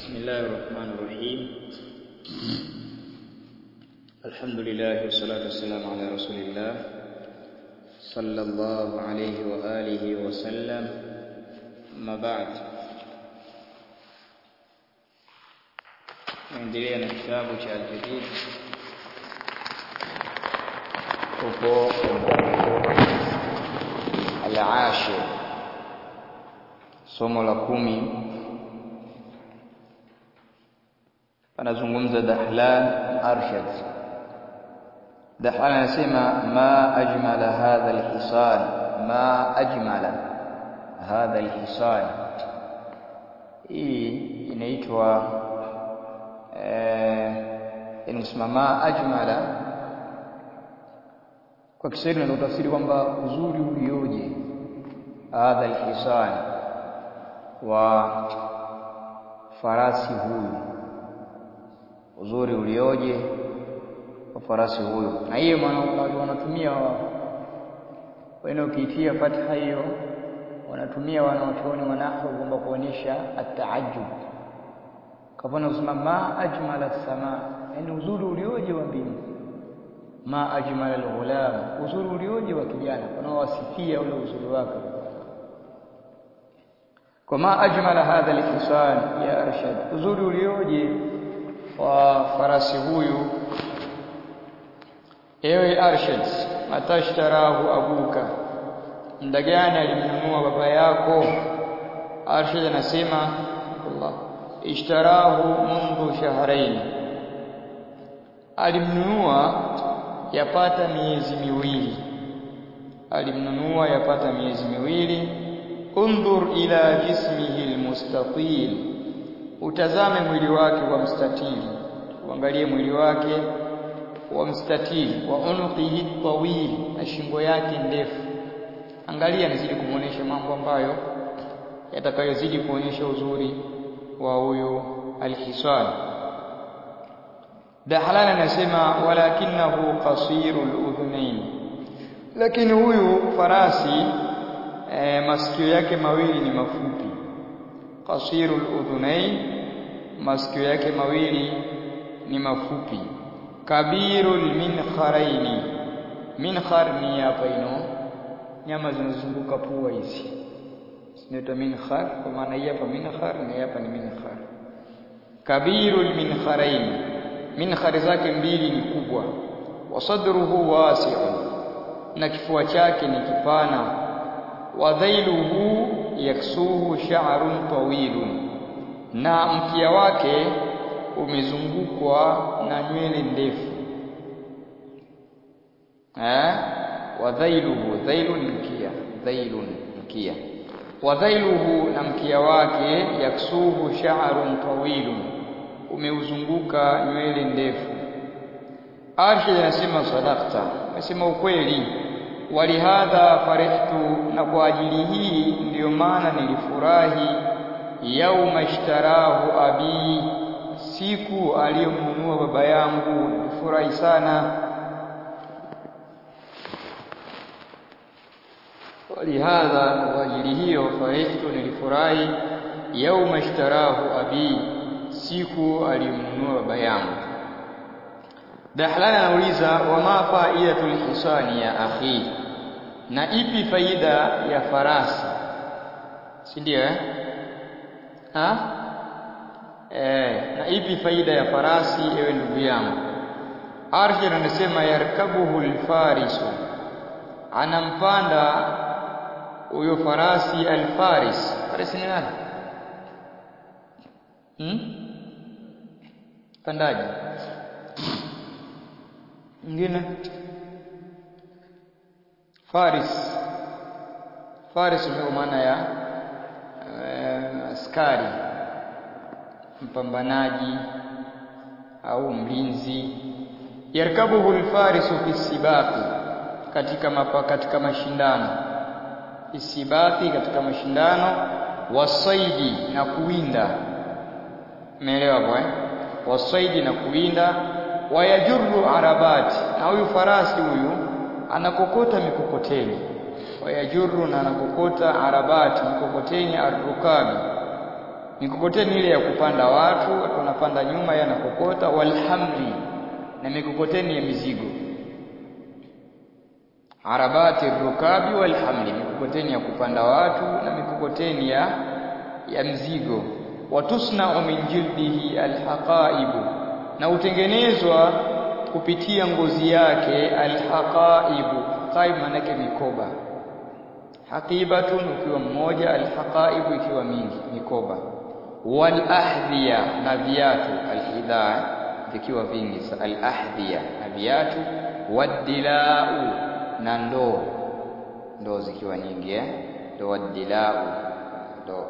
بسم الله الرحمن الرحيم الحمد لله والصلاة والسلام على رسول الله صلى الله عليه وآله وسلم أما بعد naendelea na kitabu cha Al-Jadid huko Al-Ashir somo la kumi anazungumza Dahlan Arshad Dahlan anasema ma ajmala hadha al-hisan ma ajmala hadha al-hisan hii inaitwa eh inasema ma ajmala kwa Kiswahili ndio tafsiri kwamba uzuri ulioje hadha al-hisan wa farasi huyu uzuri ulioje wa farasi huyu na hiyo maana wanatumia wao ukiitia fatha hiyo wanatumia wanaochuoni wanahu kwamba kuonyesha at-taajjub kafana usema ma ajmala sama yani uzuri ulioje wa mbingu ma ajmala al-ghulam uzuri ulioje wa kijana wanaowasifia ule uzuri wake kwa ma ajmala hadha al-hisan ya arshad uzuri ulioje wa farasi huyu ewe arshad matashtarahu abuka muda gani alimnunua baba yako arshad anasema Allah ishtarahu mundu shahrain alimnunua yapata miezi miwili alimnunua yapata miezi miwili undhur ila jismihi almustatil utazame mwili wake wa mstatili uangalie mwili wake wa mstatili wa unuqihi tawil na shingo yake ndefu angalia nizidi kumuonesha mambo ambayo yatakayozidi kuonyesha uzuri wa huyo alhisan Dahlan anasema walakinahu qasirul udhunain lakini huyu farasi e, masikio yake mawili ni mafupi qasirul udhunain masikio yake mawili ni mafupi kabirul minkharaini minkhar ni hapa ino nyama zinazunguka pua hizi zinaitwa minkhar kwa maana hii hapa minkhar na hapa ni minkhar kabirul minkharaini minkhar zake mbili ni kubwa wasadruhu wasi'un na kifua chake ni kipana wa dhailuhu yaksuhu sha'run tawilun na mkia wake umezungukwa na nywele ndefu eh wa dhailuhu dhailu ni mkia dhailun mkia wa dhailuhu na mkia wake yaksuhu sha'run tawilun umeuzunguka nywele ndefu Arshid anasema sadaqta anasema ukweli walihadha farihtu na kwa ajili hii ndiyo maana nilifurahi yauma ishtarahu abi siku aliyomnunua baba yangu nilifurahi sana walihadha kwa ajili hiyo farihtu nilifurahi yauma ishtarahu abi siku aliyomnunua baba yangu Dahlan anauliza wama faidatul hisani ya akhi na ipi faida ya farasi si ndio eh ha eh na ipi faida ya farasi ewe ndugu yangu Arshid anasema yarkabuhu alfarisu anampanda huyo farasi alfaris farasi ni nani hmm? pandaji mwingine faris faris ndio maana ya uh, askari mpambanaji au mlinzi yarkabuhu alfarisu fi sibaqi katika mapa, katika mashindano isibaqi katika mashindano wasaidi na kuwinda umeelewa hapo eh wasaidi na kuwinda wayajurru arabati na huyu farasi huyu anakokota mikokoteni wayajurru na anakokota arabati mikokoteni arrukabi mikokoteni ile ya kupanda watu watu wanapanda nyuma yeye anakokota walhamli na mikokoteni ya mizigo arabati rukabi walhamli mikokoteni ya kupanda watu na mikokoteni ya ya mzigo watusna'u min jildihi alhaqaibu na utengenezwa kupitia ngozi yake alhaqaibu haqaib maana yake mikoba haqibatun ukiwa mmoja alhaqaibu ikiwa mingi mikoba wal ahdhiya na viatu alhidha vikiwa vingi al ahdhiya na viatu wadilau na ndoo ndoo zikiwa nyingi eh ndoo wadilau ndoo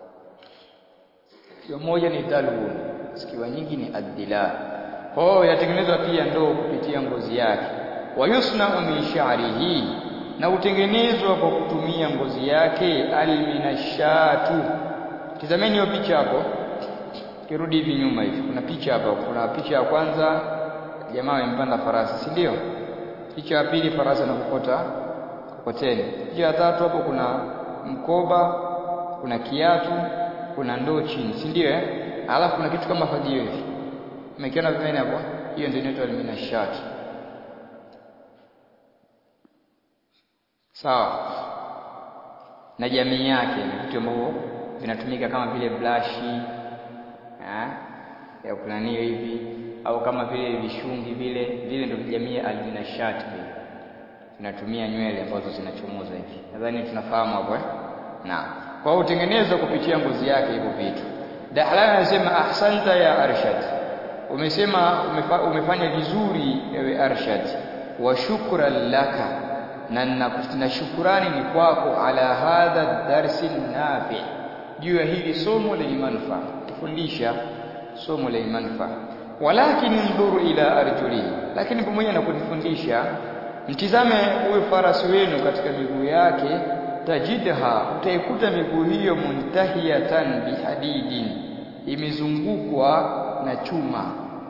hiyo moja ni dalun zikiwa nyingi ni adila kwa hiyo yatengenezwa pia ndoo kupitia ngozi yake wayusna'u min sha'rihi na utengenezwa kwa kutumia ngozi yake alminashatu tizameni hiyo picha hapo kirudi hivi nyuma hivi kuna picha hapa kuna picha ya kwanza jamaa amempanda farasi si ndio picha ya pili farasi anakokota kokoteni picha ya tatu hapo kuna mkoba kuna kiatu kuna ndoo chini si ndio eh alafu kuna kitu kama fagio hivi umekiona pembeni hapo hiyo ndio inaitwa alminashat sawa na jamii yake ni vitu ambavyo vinatumika kama vile blashi eh ya kunania hivi au kama vile vishungi vile vile ndio jamii ya alminashat vile vinatumia nywele ambazo zinachomoza hivi nadhani tunafahamu hapo eh na kwa utengenezwa kupitia ngozi yake hivyo vitu Dahlan anasema ahsanta ya Arshad umesema umefa, umefanya vizuri ewe Arshad wa shukran laka na na shukurani ni kwako ala hadha darsi nafi juu ya hili somo lenye manufaa kufundisha somo lenye manufaa walakin ndhuru ila arjuli lakini pamoja na kunifundisha mtizame huyo farasi wenu katika miguu yake tajidha utaikuta miguu hiyo muntahiyatan bihadidin imezungukwa na chuma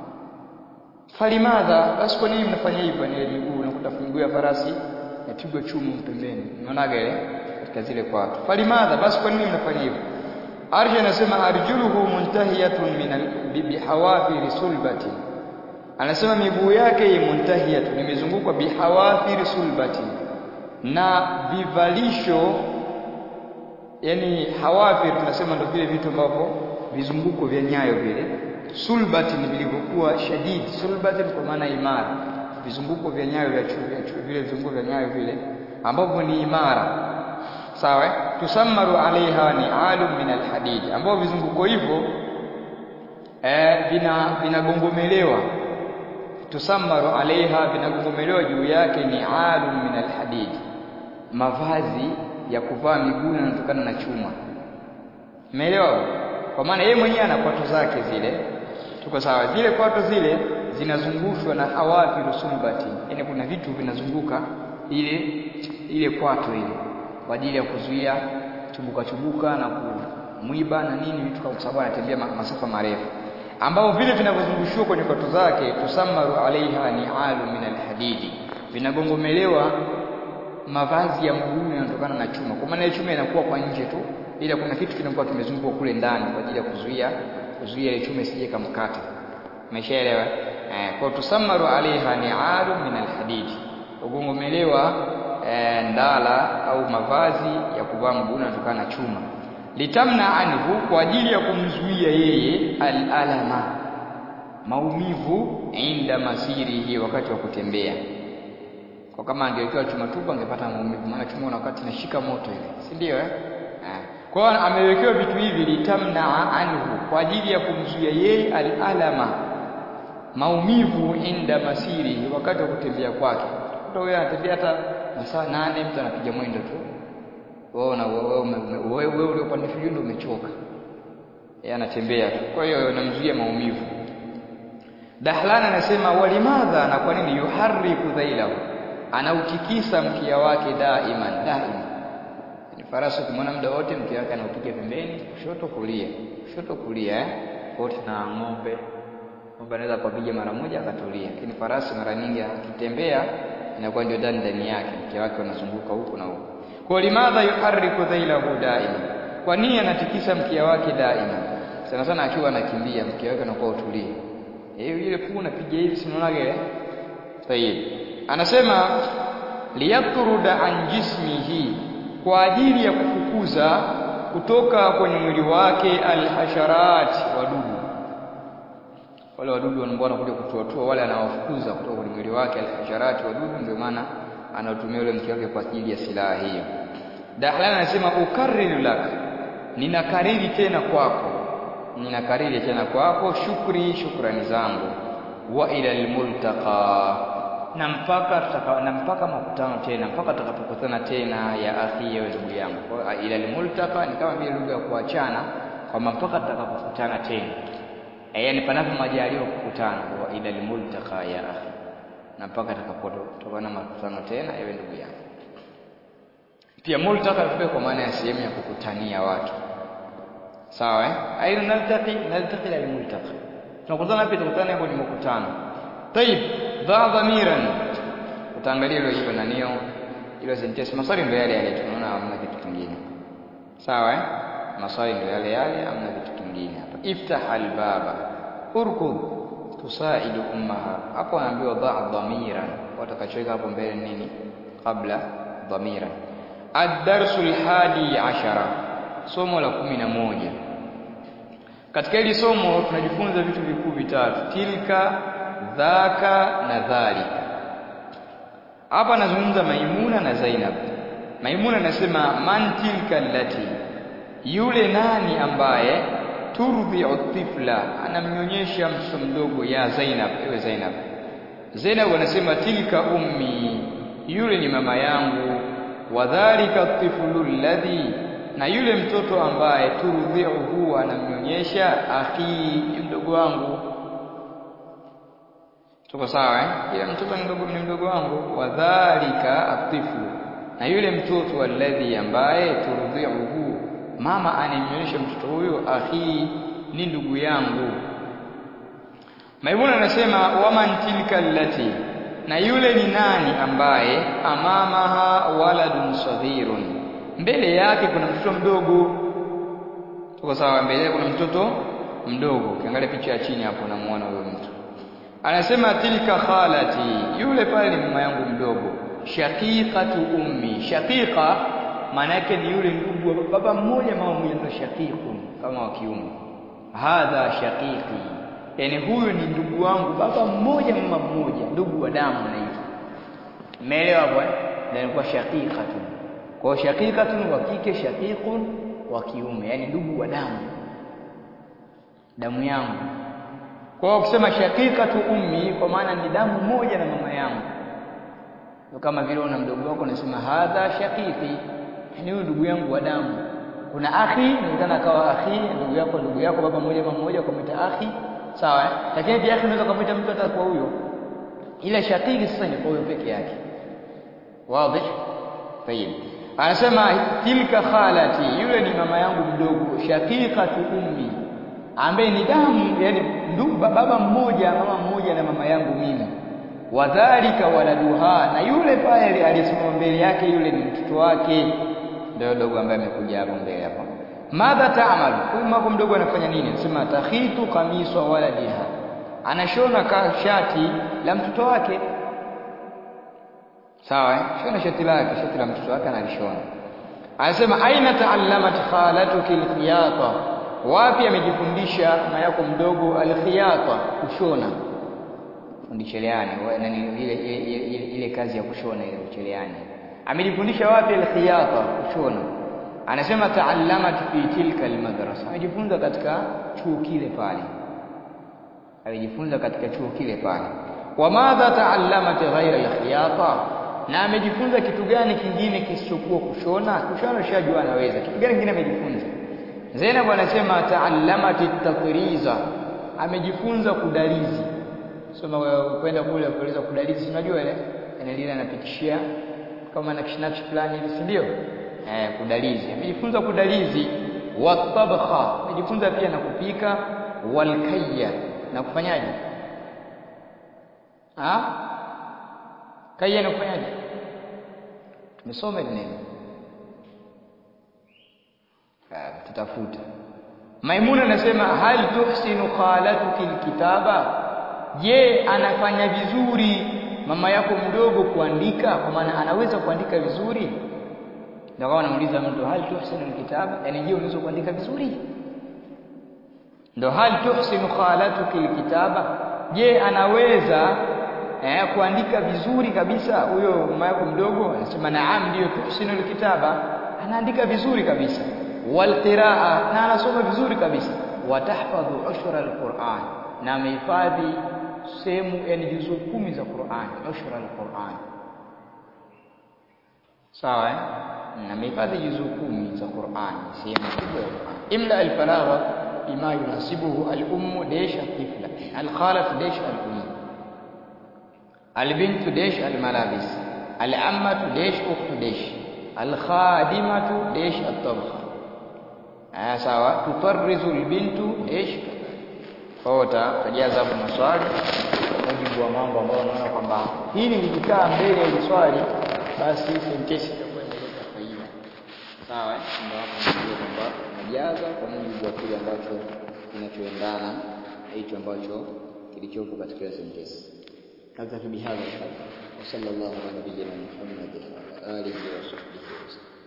falimadha basi kwa nini mnafanya hivyo ni miguu unakuta miguu ya farasi yapigwa chuma pembeni unaonaga ile katika zile kwato falimadha basi kwa nini mnafanya hivyo arja anasema arjuluhu muntahiyatun min bihawafiri sulbati anasema miguu yake muntahiyatun imezungukwa bihawafiri sulbati na vivalisho yani hawafir tunasema ndio vile vitu ambavyo vizunguko vya nyayo vile sulbati ni vilivyokuwa shadid sulbati kwa maana imara vizunguko vya nyayo vya chuo vile vizunguko vya nyayo vile ambavyo ni imara sawa tusammaru alaiha ni alum min alhadid ambao vizunguko hivyo eh vina vinagongomelewa tusammaru alaiha vinagongomelewa juu yake ni alum min alhadid mavazi ya kuvaa miguu yanatokana na chuma umeelewa kwa maana yeye mwenyewe ana kwato zake zile tuko sawa zile kwato zile zinazungushwa na hawafi rusulbati yani kuna vitu vinazunguka ile ile kwato ile kwa ajili ya kuzuia chubuka chubuka na kumwiba na nini vitu kwa sababu anatembea masafa marefu ambao vile vinavyozungushiwa kwenye kwato zake tusamaru alaiha ni alu min alhadidi vinagongomelewa mavazi ya mguu yanatokana na chuma kwa maana chuma inakuwa kwa nje tu ila kuna kitu kinakuwa kimezungukwa kule ndani kwa ajili ya kuzuia kuzuia ile chuma isije kamkata umeshaelewa eh, kwa tusamaru alaiha ni alu min alhadidi ugongomelewa e, ndala au mavazi ya kuvaa mguu yanatokana na chuma litamna anhu kwa ajili ya kumzuia yeye alalama maumivu inda masirihi wakati wa kutembea kwa kama angewekewa chuma tupu angepata maumivu maana chuma una wakati inashika moto ile si ndio eh kwa hiyo amewekewa vitu hivi litamna anhu kwa ajili ya kumzuia yeye alalama maumivu inda masirihi wakati wa kutembea kwake mtu wewe anatembea hata masaa nane mtu anapiga mwendo tu wewe na wewe wewe uliopanda ndio umechoka yeye anatembea tu kwa hiyo namzuia maumivu Dahlan anasema walimadha na kwa nini yuharriku dhailahu anautikisa mkia wake daiman daima ni farasi ukimwona muda wote mkia wake anaupiga pembeni kushoto kulia kushoto kulia eh wote na ng'ombe ng'ombe anaweza kupiga mara moja akatulia lakini farasi mara nyingi akitembea inakuwa ndio ndani ndani yake mke wake unazunguka huko na huko kwa limadha yuharriku dhailahu daima kwa nini anatikisa mkia wake daima sana sana akiwa anakimbia mke wake anakuwa utulie eh ile puu unapiga hivi sinaona ile tayib anasema liyatruda an jismihi kwa ajili ya kufukuza kutoka kwenye mwili wake alhasharat wadudu wale wadudu ambao wanakuja kutoatoa wale anawafukuza kutoka kwenye mwili wake alhasharat wadudu ndio maana anatumia yule mke wake kwa ajili ya silaha hiyo Dahlan anasema ukarriru lak ninakariri tena kwako ninakariri tena kwako shukri shukrani zangu wa ila almultaqa na mpaka tutaka na mpaka makutano tena mpaka tutakapokutana tena ya akhi ya ndugu yangu kwa ila almultaqa ni kama vile lugha ya kuachana kwamba mpaka tutakapokutana tena e, yani panapo majaliwa kukutana wa ila almultaqa ya akhi na mpaka tutakapotokana makutano tena ewe ndugu yangu pia multaka pia kwa maana ya sehemu ya kukutania watu sawa eh aina naltaqi naltaqi al multaqa tunakutana pia tukutane hapo ni mkutano tayib dha dhamiran utaangalia hilo hilo nanio hilo sentence maswali ndio yale yale tunaona hamna kitu kingine sawa eh maswali ndio yale yale hamna kitu kingine hapa iftah al baba urkud tusaidu ummaha hapo anaambiwa dha dhamiran watakachoweka hapo mbele nini kabla dhamiran ad-darsu al-hadi ashara somo la kumi na moja katika hili somo tunajifunza vitu vikuu vitatu tilka dhaka na dhalika hapa nazungumza maimuna na zainab maimuna anasema man tilka allati yule nani ambaye turdhi'u tifla anamnyonyesha mtoto mdogo ya zainab ewe zainab zainab anasema tilka ummi yule ni mama yangu wadhalika tiflu alladhi na yule mtoto ambaye turudhiuhu anamnyonyesha akhi mdogo wangu tuko sawa eh kila mtoto ni mdogo ni mdogo wangu wadhalika atiflu na yule mtoto alladhi ambaye turudhiuhu mama anamnyonyesha mtoto huyo akhi ni ndugu yangu Maimuna anasema waman tilka allati na yule ni nani ambaye amamaha waladun saghirun mbele yake kuna mtoto mdogo tuko sawa mbele yake kuna mtoto mdogo ukiangalia picha ya chini hapo unamuona huyo mtu anasema tilka khalati yule pale ni mama yangu mdogo shaqiqatu ummi shaqiqa maana yake ni yule ndugu wa baba mmoja mama mmoja ndio shaqiqun kama wa kiume hadha shaqiqi yani huyu ni ndugu wangu baba mmoja mama mmoja ndugu wa damu anaitwa umeelewa bwana ndio inakuwa shaqiqatun kwa shaqiqatun wa kike shaqiqun wa kiume yani ndugu wa damu damu yangu kwa hiyo ukisema shaqiqatu ummi kwa maana ni damu moja na mama yangu kama vile una mdogo wako unasema hadha shaqiqi yani huyu ndugu yangu wa damu kuna akhi inawezekana akawa akhi ndugu yako ndugu yako baba mmoja mama mmoja ukamwita akhi sawa eh? lakini pia akhi unaweza kumwita mtu hata kwa huyo ila shaqiqi sasa ni kwa huyo peke yake wazi tayib anasema tilka khalati yule ni mama yangu mdogo shaqiqatu ummi ambaye ni damu yani ndugu baba mmoja mama mmoja na mama yangu mimi wadhalika waladuha na yule pale aliyesimama mbele yake yule ni mtoto wake ndio dogo ambaye amekuja hapo mbele hapo madha taamal huyu mama mdogo anafanya nini anasema takhitu qamisa waladiha anashona ka shati la mtoto wake sawa eh shona shati lake shati la mtoto wake analishona anasema aina taallamat khalatuki alkhiyata wapi amejifundisha mama yako mdogo alkhiyata kushona fundisheleani nani ile ile, ile, ile kazi ya kushona ile ucheleani amejifundisha wapi alkhiyata kushona anasema taallamat fi tilka almadrasa amejifunza katika chuo kile pale amejifunza katika chuo kile pale wa madha taallamat ghaira alkhiyata na amejifunza kitu gani kingine kisichokuwa kushona kushona shajua anaweza kitu gani kingine amejifunza Zainab anasema taallamat at-tatriza amejifunza kudalizi soma kwenda kule kueleza kudalizi unajua ile enelile anapitishia kama nakshi fulani hivi si ndio eh kudalizi amejifunza kudalizi wa tabkha amejifunza pia na kupika wal kayya na kufanyaje ah kayya na kufanyaje tumesoma nini tutafuta Maimuna anasema hal tuhsinu khalatuki alkitaba, je, anafanya vizuri mama yako mdogo kuandika? Kwa maana anaweza kuandika vizuri. Ndio kama anamuuliza mtu hal tuhsinu alkitaba, yani je, unaweza kuandika vizuri? Ndio hal tuhsinu khalatuki alkitaba, je, anaweza eh, kuandika vizuri kabisa huyo mama yako mdogo? Anasema naam, ndio tuhsinu alkitaba, anaandika vizuri kabisa walqiraa na anasoma vizuri kabisa watahfadhu ushra alquran na amehifadhi sehemu yani juzuu kumi za Qur'an ushra alquran sawa eh na amehifadhi juzuu kumi za Qur'an sehemu kubwa ya Qur'an imla alfaragha bima yunasibuhu al-ummu dash al-tifla al-khalatu dash al-umm al-bintu dash al-malabis al-ammatu dash ukhtu dash al-khadimatu dash at-tabkha Ah, sawa tufarrizu albintu ish ota tajaza hapo maswali kwa mujibu wa mambo ambayo unaona kwamba hili likikaa mbele ya swali basi sentensi itakuwa imeleta faida sawa eh ndio hapo ndio kwamba najaza kwa mujibu wa kile ambacho kinachoendana hicho ambacho kilichopo katika hiyo sentensi kadha bihadha wa sallallahu ala nabiyyina muhammad wa alihi wa sahbihi wasallam